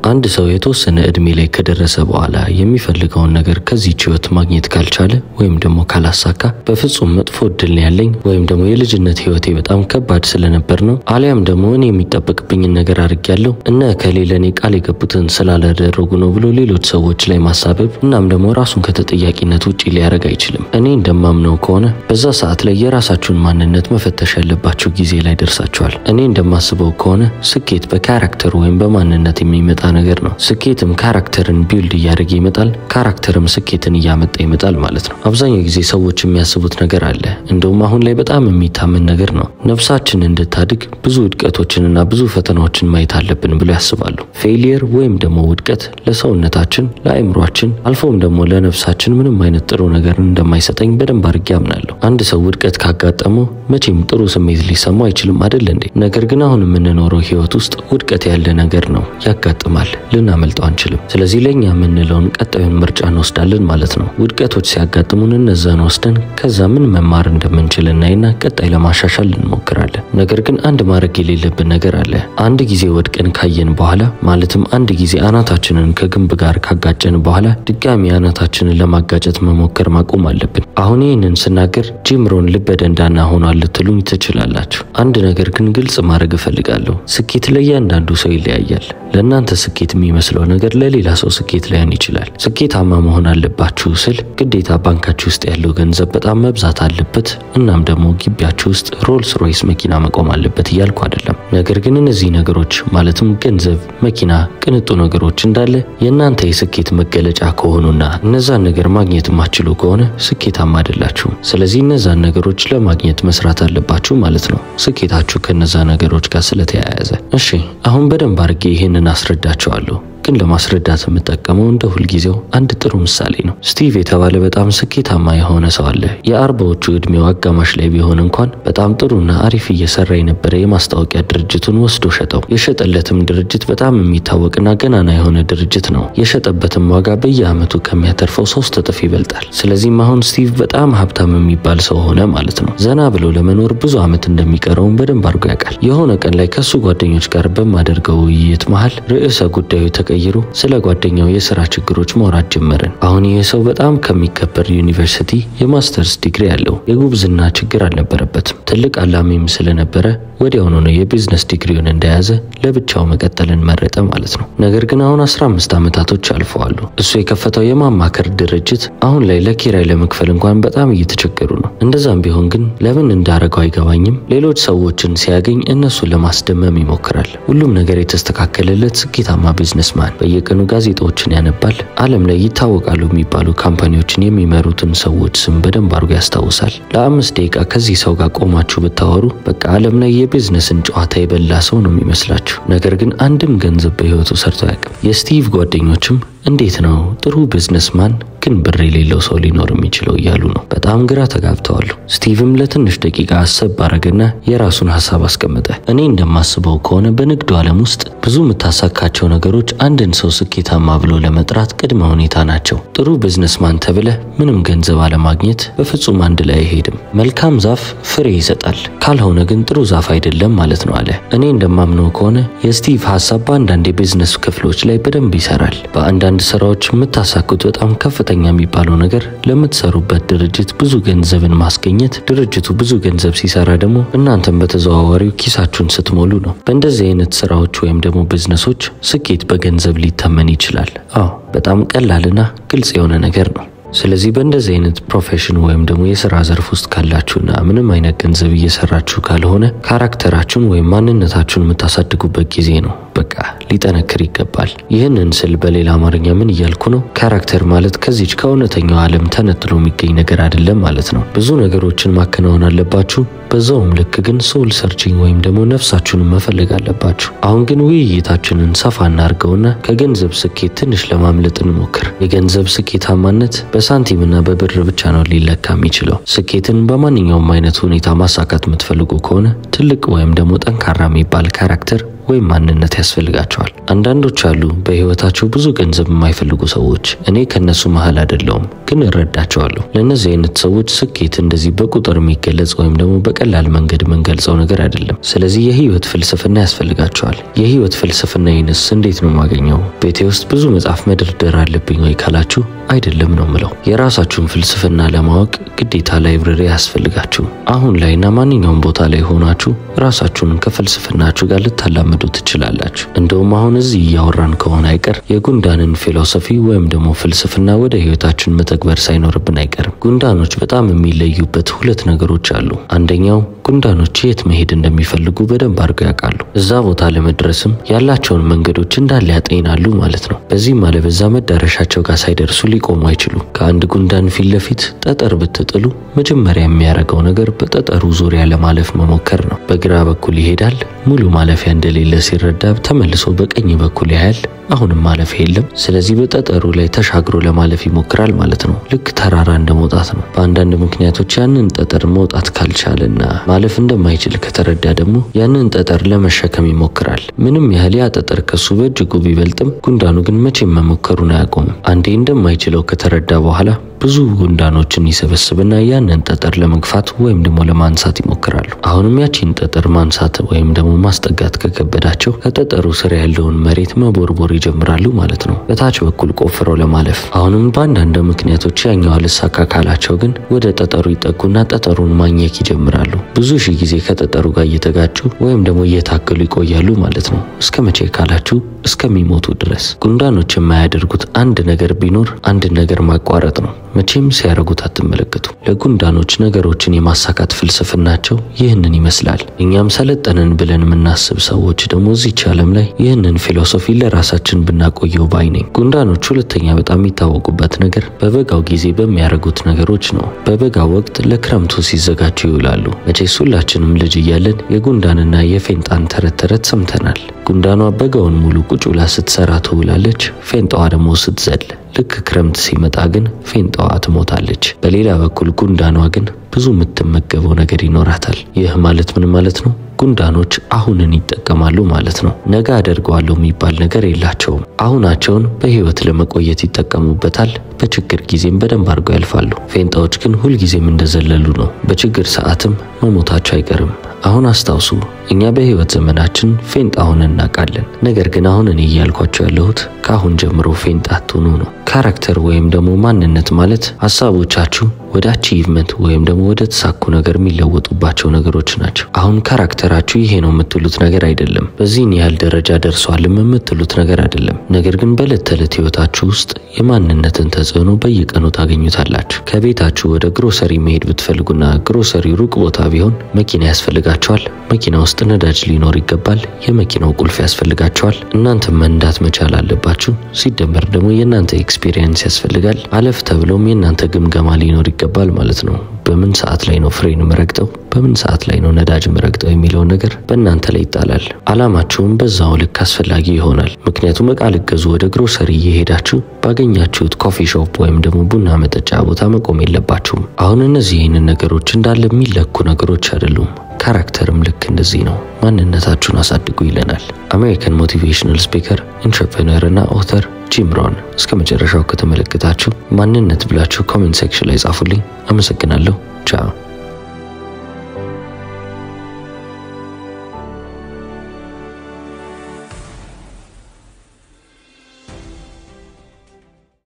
አንድ ሰው የተወሰነ እድሜ ላይ ከደረሰ በኋላ የሚፈልገውን ነገር ከዚህች ህይወት ማግኘት ካልቻለ ወይም ደግሞ ካላሳካ በፍጹም መጥፎ እድል ነው ያለኝ ወይም ደግሞ የልጅነት ህይወቴ በጣም ከባድ ስለነበር ነው አሊያም ደግሞ እኔ የሚጠበቅብኝን ነገር አድርጌያለሁ እነ ከሌ ለእኔ ቃል የገቡትን ስላላደረጉ ነው ብሎ ሌሎች ሰዎች ላይ ማሳበብ እናም ደግሞ ራሱን ከተጠያቂነት ውጭ ሊያደርግ አይችልም። እኔ እንደማምነው ከሆነ በዛ ሰዓት ላይ የራሳችሁን ማንነት መፈተሽ ያለባችሁ ጊዜ ላይ ደርሳችኋል። እኔ እንደማስበው ከሆነ ስኬት በካራክተር ወይም በማንነት የሚመጣ ነገር ነው። ስኬትም ካራክተርን ቢልድ እያደረገ ይመጣል፣ ካራክተርም ስኬትን እያመጣ ይመጣል ማለት ነው። አብዛኛው ጊዜ ሰዎች የሚያስቡት ነገር አለ፣ እንደውም አሁን ላይ በጣም የሚታመን ነገር ነው። ነፍሳችን እንድታድግ ብዙ ውድቀቶችንና ብዙ ፈተናዎችን ማየት አለብን ብሎ ያስባሉ። ፌሊየር ወይም ደግሞ ውድቀት ለሰውነታችን፣ ለአእምሯችን አልፎም ደግሞ ለነፍሳችን ምንም አይነት ጥሩ ነገር እንደማይሰጠኝ በደንብ አድርጌ አምናለሁ። አንድ ሰው ውድቀት ካጋጠመው መቼም ጥሩ ስሜት ሊሰማው አይችልም አይደል እንዴ? ነገር ግን አሁን የምንኖረው ህይወት ውስጥ ውድቀት ያለ ነገር ነው፣ ያጋጥማል፣ ልናመልጠው አንችልም። ስለዚህ ለእኛ የምንለውን ቀጣዩን ምርጫ እንወስዳለን ማለት ነው። ውድቀቶች ሲያጋጥሙን እነዛን ወስደን ከዛ ምን መማር እንደምንችል እናይና ቀጣይ ለማሻሻል እንሞክራለን። ነገር ግን አንድ ማድረግ የሌለብን ነገር አለ። አንድ ጊዜ ወድቀን ካየን በኋላ ማለትም አንድ ጊዜ አናታችንን ከግንብ ጋር ካጋጨን በኋላ ድጋሚ አናታችንን ለማጋጨት መሞከር ማቆም አለብን። አሁን ይህንን ስናገር ጂምሮን ልበደንዳና ሆኗል ልትሉኝ ትችላላችሁ። አንድ ነገር ግን ግልጽ ማድረግ እፈልጋለሁ። ስኬት ለእያንዳንዱ ሰው ይለያያል። ለእናንተ ስኬት የሚመስለው ነገር ለሌላ ሰው ስኬት ላይሆን ይችላል። ስኬታማ መሆን አለባችሁ ስል ግዴታ ባንካችሁ ውስጥ ያለው ገንዘብ በጣም መብዛት አለበት እናም ደግሞ ግቢያችሁ ውስጥ ሮልስ ሮይስ መኪና መቆም አለበት እያልኩ አይደለም። ነገር ግን እነዚህ ነገሮች ማለትም ገንዘብ፣ መኪና፣ ቅንጡ ነገሮች እንዳለ የእናንተ የስኬት መገለጫ ከሆኑና እነዛን ነገር ማግኘት የማትችሉ ከሆነ ስኬታማ አይደላችሁም። ስለዚህ እነዛን ነገሮች ለማግኘት መስራት አለባችሁ ማለት ነው፣ ስኬታችሁ ከነዛ ነገሮች ጋር ስለተያያዘ። እሺ አሁን በደንብ አድርጌ ይህንን አስረዳቸዋለሁ ግን ለማስረዳት የምጠቀመው እንደ ሁልጊዜው አንድ ጥሩ ምሳሌ ነው። ስቲቭ የተባለ በጣም ስኬታማ የሆነ ሰው አለ። የአርባዎቹ ዕድሜው አጋማሽ ላይ ቢሆን እንኳን በጣም ጥሩና አሪፍ እየሰራ የነበረ የማስታወቂያ ድርጅቱን ወስዶ ሸጠው። የሸጠለትም ድርጅት በጣም የሚታወቅና ገናና የሆነ ድርጅት ነው። የሸጠበትም ዋጋ በየዓመቱ ከሚያተርፈው ሶስት እጥፍ ይበልጣል። ስለዚህም አሁን ስቲቭ በጣም ሀብታም የሚባል ሰው ሆነ ማለት ነው። ዘና ብሎ ለመኖር ብዙ ዓመት እንደሚቀረውም በደንብ አድርጎ ያውቃል። የሆነ ቀን ላይ ከሱ ጓደኞች ጋር በማደርገው ውይይት መሃል ርዕሰ ጉዳዩ ተቀይሮ ስለ ጓደኛው የስራ ችግሮች ማውራት ጀመርን። አሁን ይህ ሰው በጣም ከሚከበር ዩኒቨርሲቲ የማስተርስ ዲግሪ ያለው የጉብዝና ችግር አልነበረበትም። ትልቅ አላሚም ስለነበረ ወዲያውኑ ነው የቢዝነስ ዲግሪውን እንደያዘ ለብቻው መቀጠልን መረጠ ማለት ነው። ነገር ግን አሁን 15 ዓመታቶች አልፈዋሉ። እሱ የከፈተው የማማከር ድርጅት አሁን ላይ ለኪራይ ለመክፈል እንኳን በጣም እየተቸገሩ ነው። እንደዛም ቢሆን ግን ለምን እንዳረገው አይገባኝም። ሌሎች ሰዎችን ሲያገኝ እነሱን ለማስደመም ይሞክራል። ሁሉም ነገር የተስተካከለለት ስኬታማ ቢዝነስማን በየቀኑ ጋዜጣዎችን ያነባል። ዓለም ላይ ይታወቃሉ የሚባሉ ካምፓኒዎችን የሚመሩትን ሰዎች ስም በደንብ አድርጎ ያስታውሳል። ለአምስት ደቂቃ ከዚህ ሰው ጋር ቆማችሁ ብታወሩ በቃ ዓለም ላይ የቢዝነስን ጨዋታ የበላ ሰው ነው የሚመስላችሁ። ነገር ግን አንድም ገንዘብ በሕይወቱ ሰርቶ አያውቅም። የስቲቭ ጓደኞችም እንዴት ነው ጥሩ ቢዝነስማን ግን ብር የሌለው ሰው ሊኖር የሚችለው እያሉ ነው። በጣም ግራ ተጋብተዋሉ። ስቲቭም ለትንሽ ደቂቃ አሰብ አረገና የራሱን ሀሳብ አስቀመጠ። እኔ እንደማስበው ከሆነ በንግዱ ዓለም ውስጥ ብዙ የምታሳካቸው ነገሮች አንድን ሰው ስኬታማ ብሎ ለመጥራት ቅድመ ሁኔታ ናቸው። ጥሩ ቢዝነስማን ተብለህ ምንም ገንዘብ አለማግኘት በፍጹም አንድ ላይ አይሄድም። መልካም ዛፍ ፍሬ ይሰጣል፣ ካልሆነ ግን ጥሩ ዛፍ አይደለም ማለት ነው አለ። እኔ እንደማምነው ከሆነ የስቲቭ ሀሳብ በአንዳንድ የቢዝነስ ክፍሎች ላይ በደንብ ይሰራል። በአንዳንድ ስራዎች የምታሳኩት በጣም ከፍተኛ የሚባለው ነገር ለምትሰሩበት ድርጅት ብዙ ገንዘብን ማስገኘት፣ ድርጅቱ ብዙ ገንዘብ ሲሰራ ደግሞ እናንተም በተዘዋዋሪው ኪሳችሁን ስትሞሉ ነው። በእንደዚህ አይነት ስራዎች ወይም ደግሞ ቢዝነሶች ስኬት በገንዘብ ሊተመን ይችላል። አዎ በጣም ቀላልና ግልጽ የሆነ ነገር ነው። ስለዚህ በእንደዚህ አይነት ፕሮፌሽን ወይም ደግሞ የስራ ዘርፍ ውስጥ ካላችሁና ምንም አይነት ገንዘብ እየሰራችሁ ካልሆነ ካራክተራችሁን ወይም ማንነታችሁን የምታሳድጉበት ጊዜ ነው። በቃ ሊጠነክር ይገባል። ይህንን ስል በሌላ አማርኛ ምን እያልኩ ነው? ካራክተር ማለት ከዚች ከእውነተኛው ዓለም ተነጥሎ የሚገኝ ነገር አይደለም ማለት ነው። ብዙ ነገሮችን ማከናወን አለባችሁ። በዛውም ልክ ግን ሶል ሰርቺንግ ወይም ደግሞ ነፍሳችሁን መፈለግ አለባችሁ። አሁን ግን ውይይታችንን ሰፋ እናድርገውና ከገንዘብ ስኬት ትንሽ ለማምለጥ እንሞክር። የገንዘብ ስኬታማነት በሳንቲምና በብር ብቻ ነው ሊለካ የሚችለው። ስኬትን በማንኛውም አይነት ሁኔታ ማሳካት የምትፈልጉ ከሆነ ትልቅ ወይም ደግሞ ጠንካራ የሚባል ካራክተር ወይም ማንነት ያስፈልጋቸዋል። አንዳንዶች አሉ በህይወታቸው ብዙ ገንዘብ የማይፈልጉ ሰዎች። እኔ ከነሱ መሀል አይደለውም፣ ግን እረዳቸዋለሁ። ለእነዚህ አይነት ሰዎች ስኬት እንደዚህ በቁጥር የሚገለጽ ወይም ደግሞ በቀላል መንገድ የምንገልጸው ነገር አይደለም። ስለዚህ የህይወት ፍልስፍና ያስፈልጋቸዋል። የህይወት ፍልስፍና ይንስ እንዴት ነው የማገኘው? ቤቴ ውስጥ ብዙ መጽሐፍ መደርደር አለብኝ ወይ ካላችሁ አይደለም ነው ምለው። የራሳችሁን ፍልስፍና ለማወቅ ግዴታ ላይብረሪ አያስፈልጋችሁ። አሁን ላይና ማንኛውም ቦታ ላይ ሆናችሁ ራሳችሁን ከፍልስፍናችሁ ጋር ልታላምዱ ትችላላችሁ። እንደውም አሁን እዚህ እያወራን ከሆነ አይቀር የጉንዳንን ፊሎሶፊ ወይም ደግሞ ፍልስፍና ወደ ህይወታችን መተግበር ሳይኖርብን አይቀርም። ጉንዳኖች በጣም የሚለዩበት ሁለት ነገሮች አሉ። አንደኛው ጉንዳኖች የት መሄድ እንደሚፈልጉ በደንብ አድርገው ያውቃሉ። እዛ ቦታ ለመድረስም ያላቸውን መንገዶች እንዳለ ያጤናሉ ማለት ነው። በዚህም አለበዛ መዳረሻቸው ጋር ሳይደርሱ ሊቆሙ አይችሉም። ከአንድ ጉንዳን ፊት ለፊት ጠጠር ብትጥሉ መጀመሪያ የሚያደርገው ነገር በጠጠሩ ዙሪያ ለማለፍ መሞከር ነው። በግራ በኩል ይሄዳል። ሙሉ ማለፊያ እንደሌለ ሲረዳ ተመልሶ በቀኝ በኩል ያያል። አሁንም ማለፊያ የለም። ስለዚህ በጠጠሩ ላይ ተሻግሮ ለማለፍ ይሞክራል ማለት ነው። ልክ ተራራ እንደ መውጣት ነው። በአንዳንድ ምክንያቶች ያንን ጠጠር መውጣት ካልቻለና ማለፍ እንደማይችል ከተረዳ ደግሞ ያንን ጠጠር ለመሸከም ይሞክራል። ምንም ያህል ያ ጠጠር ከሱ በእጅጉ ቢበልጥም ጉንዳኑ ግን መቼም መሞከሩን አያቆምም። አንዴ እንደማይችለው ከተረዳ በኋላ ብዙ ጉንዳኖችን ይሰበስብና ያንን ጠጠር ለመግፋት ወይም ደግሞ ለማንሳት ይሞክራሉ። አሁንም ያቺን ጠጠር ማንሳት ወይም ደግሞ ማስጠጋት ከከበዳቸው ከጠጠሩ ስር ያለውን መሬት መቦርቦር ይጀምራሉ ማለት ነው፣ በታች በኩል ቆፍረው ለማለፍ። አሁንም በአንዳንድ ምክንያቶች ያኛው አልሳካ ካላቸው ግን ወደ ጠጠሩ ይጠጉና ጠጠሩን ማኘክ ይጀምራሉ። ብዙ ሺህ ጊዜ ከጠጠሩ ጋር እየተጋጩ ወይም ደግሞ እየታገሉ ይቆያሉ ማለት ነው። እስከ መቼ ካላችሁ እስከሚሞቱ ድረስ። ጉንዳኖች የማያደርጉት አንድ ነገር ቢኖር አንድ ነገር ማቋረጥ ነው። መቼም ሲያደርጉት አትመለከቱ። ለጉንዳኖች ነገሮችን የማሳካት ፍልስፍናቸው ይህንን ይመስላል። እኛም ሰለጠንን ብለን የምናስብ ሰዎች ደግሞ እዚች ዓለም ላይ ይህንን ፊሎሶፊ ለራሳችን ብናቆየው ባይ ነኝ። ጉንዳኖች ሁለተኛ በጣም የሚታወቁበት ነገር በበጋው ጊዜ በሚያደርጉት ነገሮች ነው። በበጋው ወቅት ለክረምቱ ሲዘጋጁ ይውላሉ። መቼስ ሁላችንም ልጅ እያለን የጉንዳንና የፌንጣን ተረት ተረት ሰምተናል። ጉንዳኗ በጋውን ሙሉ ቁጭ ብላ ስትሰራ ትውላለች፣ ፌንጣዋ ደግሞ ስትዘል ልክ ክረምት ሲመጣ ግን ፌንጣዋ ትሞታለች። በሌላ በኩል ጉንዳኗ ግን ብዙ የምትመገበው ነገር ይኖራታል። ይህ ማለት ምን ማለት ነው? ጉንዳኖች አሁንን ይጠቀማሉ ማለት ነው። ነገ አደርገዋለሁ የሚባል ነገር የላቸውም። አሁናቸውን በህይወት ለመቆየት ይጠቀሙበታል። በችግር ጊዜም በደንብ አድርገው ያልፋሉ። ፌንጣዎች ግን ሁልጊዜም እንደዘለሉ ነው። በችግር ሰዓትም መሞታቸው አይቀርም። አሁን አስታውሱ፣ እኛ በህይወት ዘመናችን ፌንጣ ሆነን እናውቃለን። ነገር ግን አሁን እኔ እያልኳቸው ያለሁት ከአሁን ጀምሮ ፌንጣ አትሆኑ ነው። ካራክተር ወይም ደግሞ ማንነት ማለት ሀሳቦቻችሁ ወደ አቺቭመንት ወይም ደግሞ ወደ ተሳኩ ነገር የሚለወጡባቸው ነገሮች ናቸው። አሁን ካራክተራችሁ ይሄ ነው የምትሉት ነገር አይደለም። በዚህን ያህል ደረጃ ደርሷልም የምትሉት ነገር አይደለም። ነገር ግን በዕለት ተዕለት ህይወታችሁ ውስጥ የማንነትን ተጽዕኖ በየቀኑ ታገኙታላችሁ። ከቤታችሁ ወደ ግሮሰሪ መሄድ ብትፈልጉና ግሮሰሪ ሩቅ ቦታ ቢሆን መኪና ያስፈልጋቸዋል። መኪና ውስጥ ነዳጅ ሊኖር ይገባል። የመኪናው ቁልፍ ያስፈልጋቸዋል። እናንተም መንዳት መቻል አለባችሁ። ሲደመር ደግሞ የእናንተ ኤክስፒሪየንስ ያስፈልጋል። አለፍ ተብሎም የእናንተ ግምገማ ሊኖር ይገባል ማለት ነው። በምን ሰዓት ላይ ነው ፍሬን ምረግጠው፣ በምን ሰዓት ላይ ነው ነዳጅ ምረግጠው የሚለውን ነገር በእናንተ ላይ ይጣላል። አላማችሁም በዛው ልክ አስፈላጊ ይሆናል። ምክንያቱም እቃ ልገዙ ወደ ግሮሰሪ እየሄዳችሁ ባገኛችሁት ኮፊ ሾፕ ወይም ደግሞ ቡና መጠጫ ቦታ መቆም የለባችሁም። አሁን እነዚህ ይህንን ነገሮች እንዳለ የሚለኩ ነገሮች አይደሉም። ካራክተርም ልክ እንደዚህ ነው። ማንነታችሁን አሳድጉ ይለናል አሜሪካን ሞቲቬሽናል ስፒከር ኢንትረፕረነር እና ኦተር ጂም ሮን። እስከ መጨረሻው ከተመለከታችሁ ማንነት ብላችሁ ኮሜንት ሴክሽን ላይ ጻፉልኝ። አመሰግናለሁ። ቻው